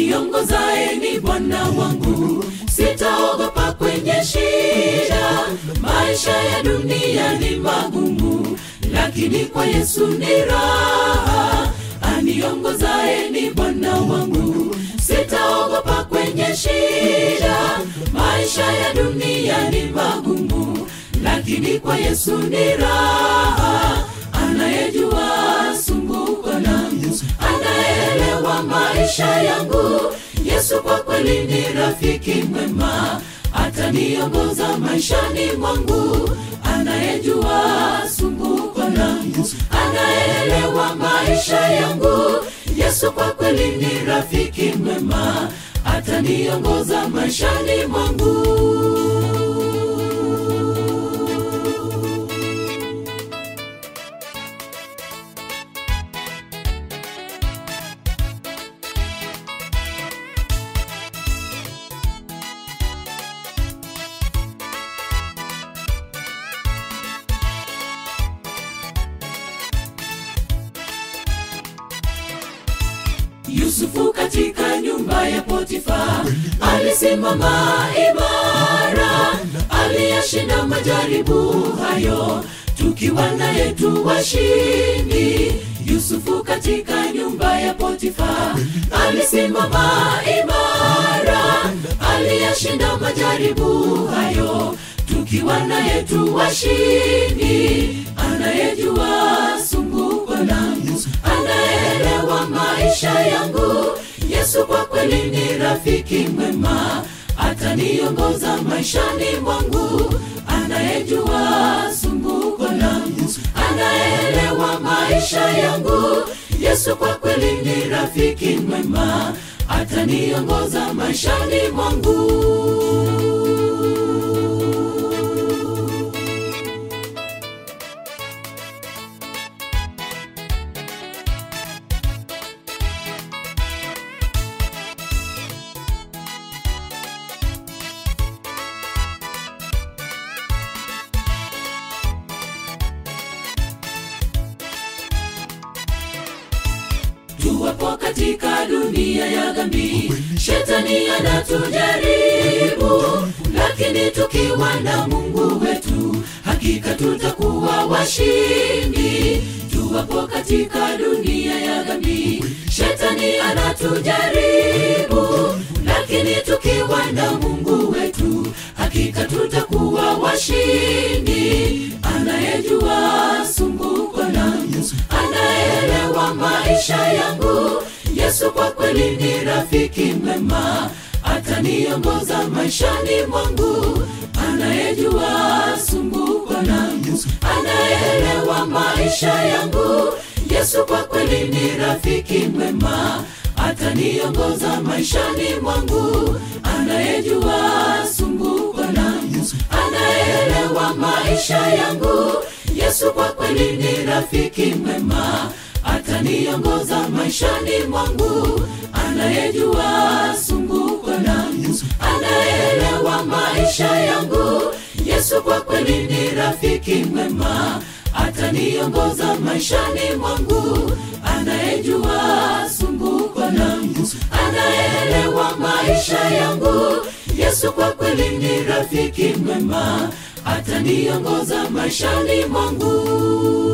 aniongozaye ni Bwana wangu, sitaogopa kwenye shida. Maisha ya dunia ni magumu, lakini kwa Yesu ni raha. Aniongozaye ni Bwana wangu, sitaogopa kwenye shida. Maisha ya dunia ni magumu, lakini kwa Yesu ni raha. Anayejua sumbuko langu, anaelewa maisha yangu. Yesu kwa kweli ni rafiki mwema, ataniongoza maishani mwangu. Anayejua sumbuko langu, anaelewa maisha yangu. Yesu kwa kweli ni rafiki mwema, ataniongoza maishani mwangu. Yusufu katika nyumba ya Potifa alisimama imara, aliyashinda majaribu hayo, tukiwa naye tu washindi. Yusufu katika nyumba ya Potifa alisimama imara, aliyashinda majaribu hayo, tukiwa naye tu washindi. Anayejua sumbuko langu, anaelewa maisha yangu. Yesu kwa kweli ni rafiki mwema, ataniongoza maishani mwangu. Anayejua sumbuko langu, anaelewa maisha yangu. Yesu kwa kweli ni rafiki mwema, ataniongoza maishani mwangu. tuwapo katika dunia ya dhambi, shetani anatujaribu, lakini tukiwa na Mungu wetu, hakika tutakuwa washindi. Tuwapo katika dunia ya dhambi, shetani anatujaribu, lakini tukiwa na Mungu wetu, hakika tutakuwa washindi. Anayejua sumbuko langu, anaelewa maisha yangu. Yesu kwa kweli ni rafiki mwema, ataniongoza maishani mwangu. Anayejua sumbuko langu, anaelewa maisha yangu. Yesu kwa kweli ni rafiki mwema, ataniongoza maishani mwangu. Anayejua sumbuko langu, anaelewa maisha yangu. Yesu kwa kweli ni rafiki mwema, ataniongoza maishani mwangu. Anayejua sumbuko langu, anaelewa maisha yangu. Yesu kwa kweli ni rafiki mwema, ataniongoza maishani mwangu. Anayejua sumbuko langu, anaelewa maisha yangu. Yesu kwa kweli ni rafiki mwema, ataniongoza maishani mwangu.